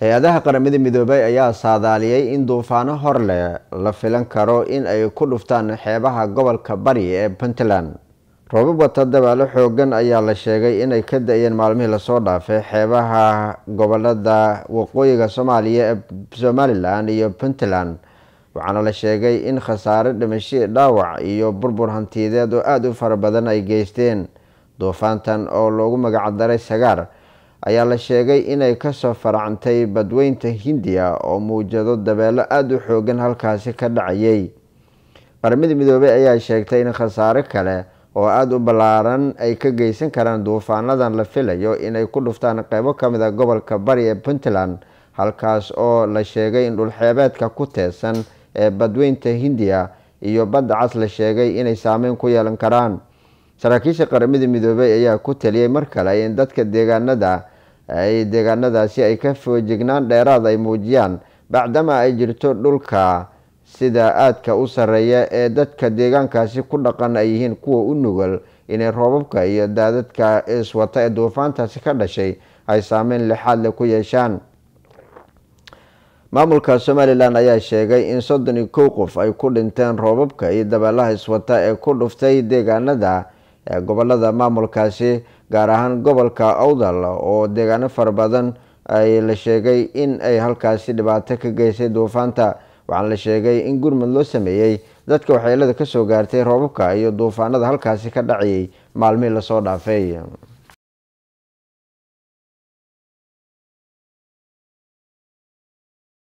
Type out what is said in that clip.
hay-adaha qaramada midoobay ayaa saadaaliyay in duufaano hor leh la filan karo in ay ku dhuftaan xeebaha gobolka bari ee puntland roobab wata dabaalo xoogan ayaa la sheegay inay ka da-yeen maalmihii lasoo dhaafay xeebaha gobolada waqooyiga soomaaliya ee somalilan iyo puntland waxaana la sheegay in khasaare dhimasho dhaawac iyo burbur hantiyadeed oo aada u fara badan ay geysteen duufaantan oo loogu magacdaray sagaar ayaa la sheegay inay kasoo faracantay badweynta hindiya oo muujado dabeelo aada u xoogan halkaasi ka dhacayay qaramada midoobey ayaa sheegtay in khasaare kale oo aada u ballaaran ay ka geysan karaan duufaanadan la filayo inay ku dhuftaan qeybo kamid a gobolka bari ee puntland halkaas oo la sheegay in dhulxeebeedka ku teesan ee badweynta hindiya iyo badda cas la sheegay inay saameyn ku yeelan karaan saraakiisha qaramada midoobey ayaa ku taliyey mar kale in dadka deegaanada ay deegaanadaasi ay ka foojignaan dheeraad ay muujiyaan bacdama ay jirto dhulka sida aadka u sareeya ee dadka deegaankaasi ku dhaqan ay yihiin kuwa u nugul inay roobabka iyo daadadka iswata ee duufaantaasi ka dhashay ay saameyn lixaad leh ku yeeshaan maamulka somalilan ayaa sheegay in soddon iyo kow qof ay ku dhinteen roobabka iyo dabeelaha iswata ee ku dhuftay deegaanada ee gobolada maamulkaasi gaar ahaan gobolka awdal oo deegaano fara badan ay la sheegay in ay halkaasi dhibaato ka geysay duufaanta waxaana la sheegay in gurmud loo sameeyey dadka waxyeelada kasoo gaartay roobabka iyo duufaanada halkaasi ka dhacayay maalmihii lasoo dhaafay